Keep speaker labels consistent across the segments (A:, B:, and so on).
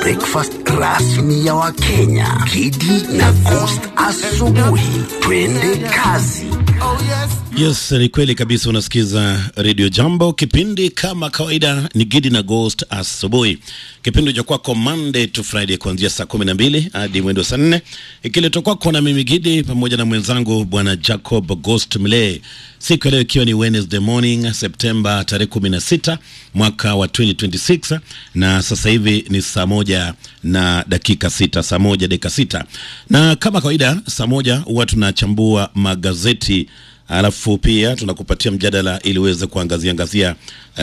A: breakfast rasmi ya Wakenya, Kidi na Coast asubuhi. Twende kazi.
B: Yes, ni kweli kabisa. Unasikiza Radio Jambo, kipindi kama kawaida ni Gidi na Ghost asubuhi, kipindi cha kwako Monday to Friday kuanzia saa kumi na mbili hadi mwendo saa nne ikiletwa kwako na mimi Gidi pamoja na mwenzangu bwana Jacob Ghost Mlee, siku ya leo ikiwa ni Wednesday morning Septemba tarehe kumi na sita mwaka wa 2026 na sasa hivi ni saa moja na dakika sita, saa moja dakika sita, na kama kawaida saa moja huwa tunachambua magazeti alafu pia tunakupatia mjadala ili uweze kuangazia angazia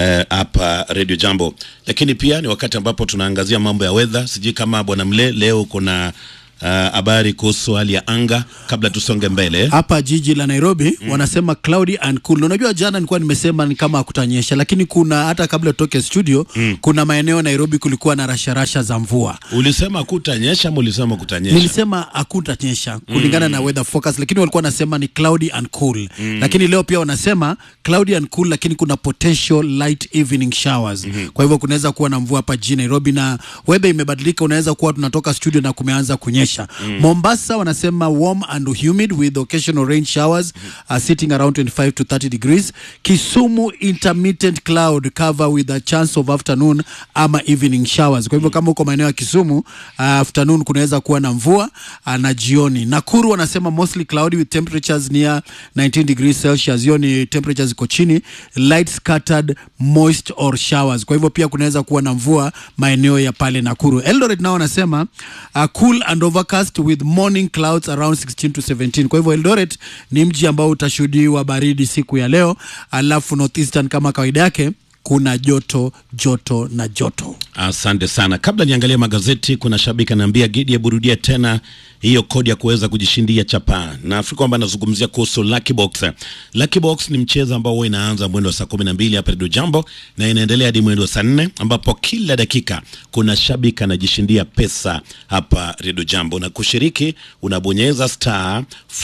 B: hapa uh, Radio Jambo, lakini pia ni wakati ambapo tunaangazia mambo ya weather. Sijui kama bwana Mle leo kuna habari uh, kuhusu hali ya anga kabla tusonge mbele.
C: hapa jiji la Nairobi mm. wanasema cloudy and cool. Unajua jana nilikuwa nimesema ni kama hakutanyesha, lakini kuna hata kabla tutoke studio mm. kuna maeneo Nairobi kulikuwa na rasharasha za mvua.
B: Ulisema kutanyesha ama ulisema kutanyesha?
C: Nilisema hakutanyesha kulingana na weather forecast, lakini walikuwa wanasema ni cloudy and cool mm. lakini leo pia wanasema cloudy and cool, lakini kuna potential light evening showers mm -hmm. kwa hivyo kunaweza kuwa na mvua hapa jijini Nairobi, na weather imebadilika. Unaweza kuwa tunatoka studio na kumeanza kunyesha Mm. Mombasa wanasema warm and humid with occasional rain showers mm. uh, sitting around 25 to 30 degrees. Kisumu intermittent cloud cover with a chance of afternoon ama evening showers. Kwa hivyo mm. kama uko maeneo ya Kisumu uh, afternoon kunaweza kuwa na mvua uh, na jioni. Nakuru wanasema mostly cloudy with temperatures near 19 degrees Celsius. Hiyo ni temperatures ziko chini, light scattered moist or showers. Kwa hivyo pia kunaweza kuwa na mvua maeneo ya pale Nakuru. Eldoret nao wanasema uh, cool and overcast with morning clouds around 16 to 17. Kwa hivyo Eldoret ni mji ambao utashuhudiwa baridi siku ya leo, alafu northeastern kama kawaida yake kuna joto joto na joto.
B: Asante sana. Kabla niangalia magazeti, kuna shabiki anaambia Gidi, aburudia tena hiyo kodi ya kuweza kujishindia chapa. Nafikiri kwamba anazungumzia kuhusu Lucky Box. Lucky Box ni mchezo ambao huwa inaanza mwendo wa saa kumi na mbili hapa Radio Jambo na inaendelea hadi mwendo wa saa nne ambapo kila dakika kuna shabiki anajishindia pesa hapa Radio Jambo, na kushiriki unabonyeza star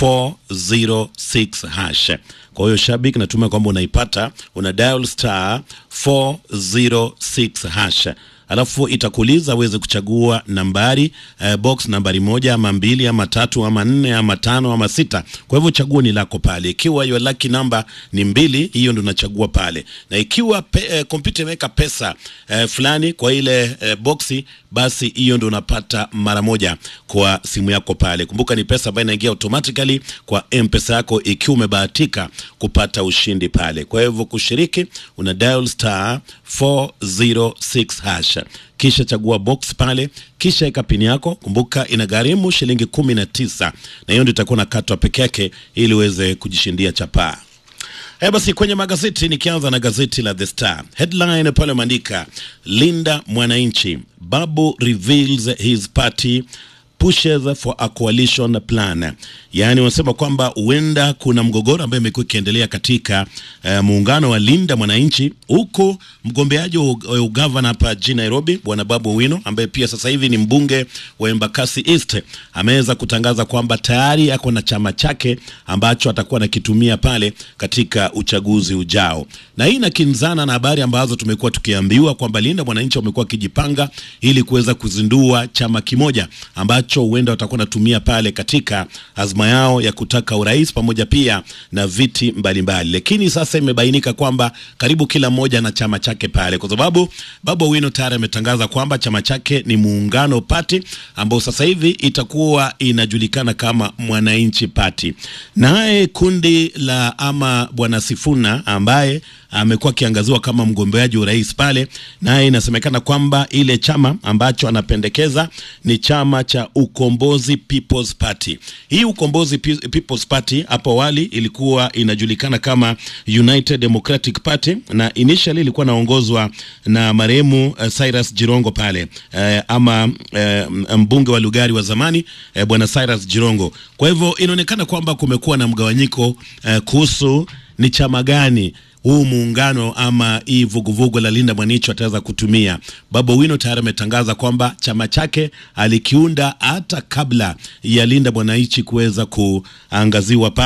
B: 406 hash. Kwa hiyo shabiki, natumai kwamba unaipata, una dial star 406 hash alafu itakuuliza uweze kuchagua nambari eh, box nambari moja ama mbili ama tatu ama nne ama tano ama sita. Kwa hivyo chaguo ni lako pale. Ikiwa your lucky number ni mbili, hiyo ndo unachagua pale, na ikiwa kompyuta eh, imeweka pesa eh, fulani kwa ile eh, boxi, basi hiyo ndo unapata mara moja kwa simu yako pale. Kumbuka ni pesa ambayo inaingia automatically kwa M-Pesa yako ikiwa umebahatika kupata ushindi pale. Kwa hivyo kushiriki, una dial star 406 hash kisha chagua box pale, kisha eka pini yako. Kumbuka inagharimu shilingi kumi na tisa na hiyo ndio itakuwa nakatwa peke yake ili uweze kujishindia chapaa. Haya basi, kwenye magazeti nikianza na gazeti la The Star, headline pale umeandika Linda Mwananchi, Babu reveals his party pushes for a coalition plan, yaani wanasema kwamba huenda kuna mgogoro ambayo imekuwa ikiendelea katika uh, muungano wa Linda Mwananchi, huku mgombeaji wa ugavana hapa jijini Nairobi bwana Babu Owino ambaye pia sasa hivi ni mbunge wa Embakasi East ameweza kutangaza kwamba tayari ako na chama chake ambacho atakuwa anakitumia pale katika uchaguzi ujao, na hii inakinzana na habari ambazo tumekuwa tukiambiwa kwamba Linda Mwananchi wamekuwa wakijipanga ili kuweza kuzindua chama kimoja ambacho huenda watakuwa natumia pale katika azma yao ya kutaka urais pamoja pia na viti mbalimbali, lakini sasa imebainika kwamba karibu kila mmoja na chama chake pale, kwa sababu Babu Owino tayari ametangaza kwamba chama chake ni Muungano Party ambao sasa hivi itakuwa inajulikana kama Mwananchi Party. Naye kundi la ama bwana Sifuna ambaye amekuwa akiangaziwa kama mgombeaji urais pale, naye inasemekana kwamba ile chama ambacho anapendekeza ni chama cha Ukombozi People's Party. Hii Ukombozi People's Party hapo awali ilikuwa inajulikana kama United Democratic Party na initially ilikuwa naongozwa na marehemu uh, Cyrus Jirongo pale uh, ama uh, mbunge wa Lugari wa zamani uh, bwana Cyrus Jirongo. Kwa hivyo inaonekana kwamba kumekuwa na mgawanyiko uh, kuhusu ni chama gani huu muungano ama hii vuguvugu la Linda Mwananchi ataweza kutumia. Babu Owino tayari ametangaza kwamba chama chake alikiunda hata kabla ya Linda Mwananchi kuweza kuangaziwa pale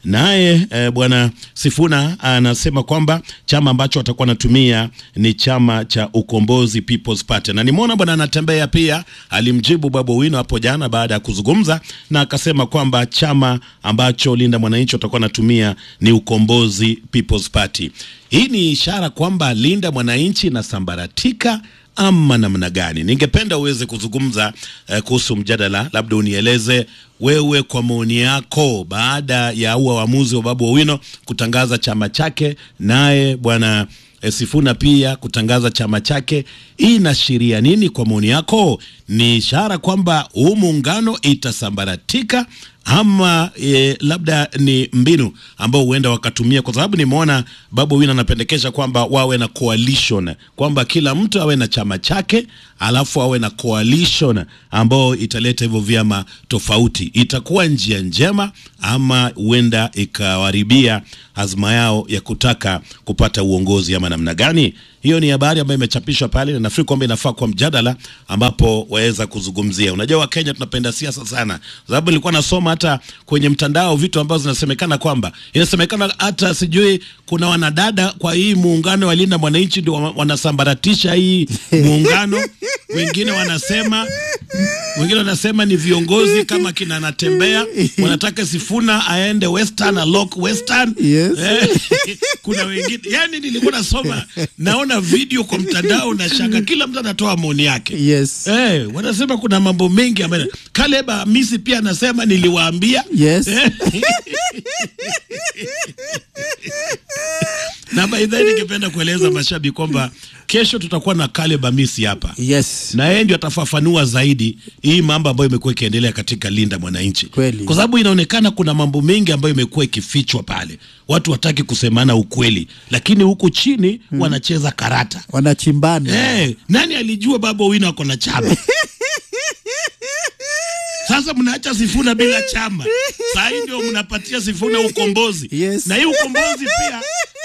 B: Naye eh, bwana Sifuna anasema kwamba chama ambacho watakuwa wanatumia ni chama cha Ukombozi People's Party, na nimeona bwana anatembea pia, alimjibu Babu Owino hapo jana baada ya kuzungumza na akasema kwamba chama ambacho Linda Mwananchi watakuwa wanatumia ni Ukombozi People's Party. Hii ni ishara kwamba Linda Mwananchi inasambaratika ama namna gani? Ningependa uweze kuzungumza eh, kuhusu mjadala, labda unieleze wewe kwa maoni yako, baada ya huo uamuzi wa Babu Owino kutangaza chama chake, naye bwana eh, Sifuna pia kutangaza chama chake, hii inaashiria nini kwa maoni yako? Ni ishara kwamba huu muungano itasambaratika ama e, labda ni mbinu ambao huenda wakatumia, kwa sababu nimeona Babu Owino anapendekeza kwamba wawe na coalition, kwamba kila mtu awe na chama chake, alafu awe na coalition ambao italeta hivyo vyama tofauti. Itakuwa njia njema ama huenda ikawaribia azma yao ya kutaka kupata uongozi ama namna gani? Hiyo ni habari ambayo imechapishwa pale, na nafikiri kwamba inafaa kwa mjadala ambapo waweza kuzungumzia. Unajua, Wakenya tunapenda siasa sana, sababu nilikuwa nasoma hata kwenye mtandao vitu ambazo zinasemekana kwamba inasemekana hata sijui kuna wanadada kwa hii muungano wa Linda Mwananchi ndio wa- wanasambaratisha hii muungano. Wengine wanasema wengine wanasema ni viongozi kama kina Natembea wanataka Sifuna aende Western alok Western
C: Yes.
B: Eh, kuna wengine yani, nilikuwa nasoma naona video kwa mtandao na shanga, kila mtu anatoa maoni yake.
C: Yes.
B: Eh, wanasema kuna mambo mengi ambayo Caleb Hamisi pia anasema niliwaambia.
C: Yes.
B: Eh. na by the way ningependa kueleza mashabiki kwamba kesho tutakuwa na Caleb Hamisi hapa
C: Yes.
B: na yeye ndio atafafanua zaidi hii mambo ambayo imekuwa ikiendelea katika Linda Mwananchi,
C: Kweli.
B: kwa sababu inaonekana kuna mambo mengi ambayo imekuwa ikifichwa pale, watu wataki kusemana ukweli, lakini huku chini wanacheza karata.
C: Wanachimbana.
B: Eh, nani alijua Babu Owino ako na chama? Sasa mnaacha Sifuna bila chama, saa hii ndio mnapatia Sifuna ukombozi
C: Yes.
B: na hii ukombozi pia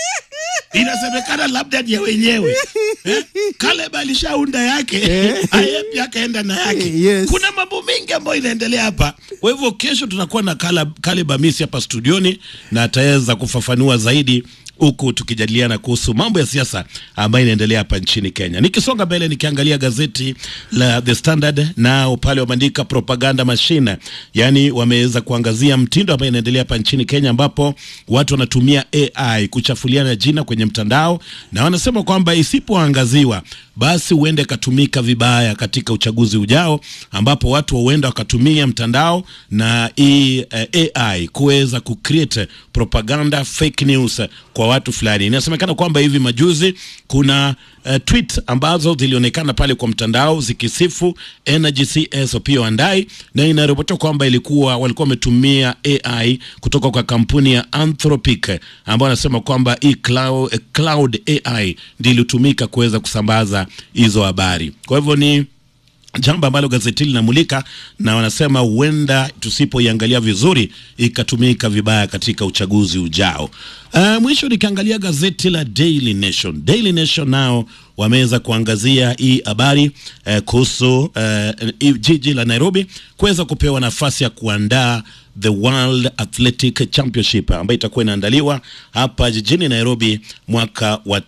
B: inasemekana labda ni ya wenyewe eh? Caleb alishaunda yake aye pia akaenda na yake
C: Yes.
B: kuna mambo mengi ambayo inaendelea hapa. Kwa hivyo kesho tutakuwa na Caleb, Caleb Hamisi hapa studioni na ataweza kufafanua zaidi huku tukijadiliana kuhusu mambo ya siasa ambayo inaendelea hapa nchini Kenya. Nikisonga mbele, nikiangalia gazeti la The Standard, nao pale wameandika propaganda machine, yaani wameweza kuangazia mtindo ambayo inaendelea hapa nchini Kenya, ambapo watu wanatumia AI kuchafuliana jina kwenye mtandao, na wanasema kwamba isipoangaziwa basi huenda ikatumika vibaya katika uchaguzi ujao, ambapo watu huenda wakatumia mtandao na hii eh, AI kuweza kucreate propaganda fake news kwa watu fulani. Inasemekana kwamba hivi majuzi kuna uh, tweet ambazo zilionekana pale kwa mtandao zikisifu Energy CS Opiyo Wandayi, na inaripotiwa kwamba ilikuwa walikuwa wametumia AI kutoka kwa kampuni ya Anthropic ambao wanasema kwamba hii cloud, eh, cloud AI ndio ilitumika kuweza kusambaza hizo habari. Kwa hivyo ni jambo ambalo gazeti hili linamulika na wanasema huenda tusipoiangalia vizuri ikatumika vibaya katika uchaguzi ujao. Uh, mwisho nikiangalia gazeti la Daily Nation. Daily Nation nao wameweza kuangazia hii habari uh, kuhusu uh, jiji la Nairobi kuweza kupewa nafasi ya kuandaa the World Athletic Championship ambayo itakuwa inaandaliwa hapa jijini Nairobi mwaka wa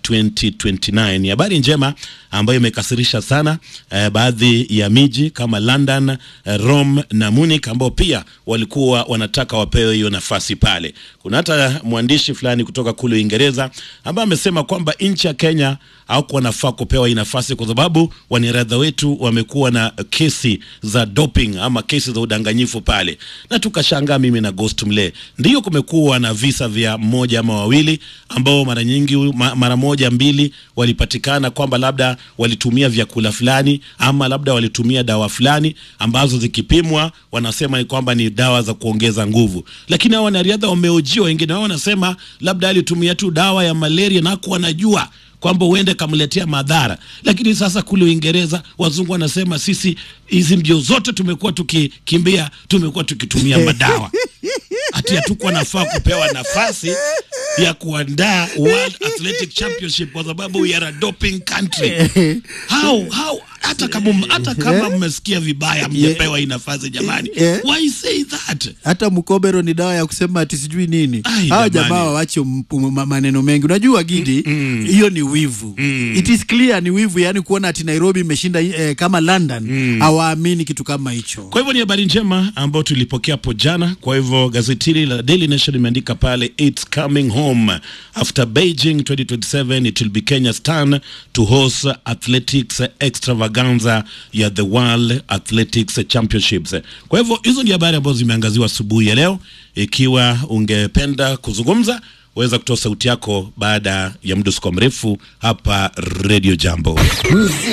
B: 2029. Ni habari njema ambayo imekasirisha sana eh, baadhi ya miji kama London, eh, Rome na Munich ambao pia walikuwa wanataka wapewe hiyo nafasi pale. Kuna hata mwandishi fulani kutoka kule Uingereza ambaye amesema kwamba nchi ya Kenya hawakuwa wanafaa kupewa hii nafasi kwa sababu wanariadha wetu wamekuwa na kesi za doping ama kesi za udanganyifu pale, na tukashangaa mimi na Ghost Mle, ndiyo kumekuwa na visa vya mmoja ama wawili ambao mara nyingi ma, mara moja mbili walipatikana kwamba labda walitumia vyakula fulani ama labda walitumia dawa fulani ambazo zikipimwa wanasema ni kwamba ni dawa za kuongeza nguvu, lakini hao wanariadha wameojiwa, wengine wao wanasema labda alitumia tu dawa ya malaria na hakuwa anajua kwamba huende kamletea madhara. Lakini sasa kule Uingereza wazungu wanasema sisi hizi mbio zote tumekuwa tukikimbia, tumekuwa tukitumia madawa, hati hatukuwa nafaa kupewa nafasi ya kuandaa World Athletic Championship kwa sababu we are a doping country. How, how hata kama hata kama mmesikia vibaya mjepewa hii nafasi jamani
C: Yeah.
B: why say that
C: hata mkobero ni dawa ya kusema ati sijui nini
B: Ai,
C: hawa
B: jamani.
C: jamaa wawache mp- ma- maneno mengi unajua gidi hiyo ni wivu it is clear ni wivu yani kuona ati nairobi imeshinda eh, kama london hawaamini kitu kama hicho
B: Kwa hivyo ni habari njema ambayo tulipokea hapo jana. Kwa hivyo gazeti hili la Daily Nation imeandika pale, it's coming home after Beijing 2027 it will be Kenya's turn to host athletics extravaganza ya the World Athletics Championships. Kwa hivyo hizo ni habari ambazo zimeangaziwa asubuhi ya leo. Ikiwa ungependa kuzungumza, weza kutoa sauti yako baada ya mdusuko mrefu hapa Radio Jambo.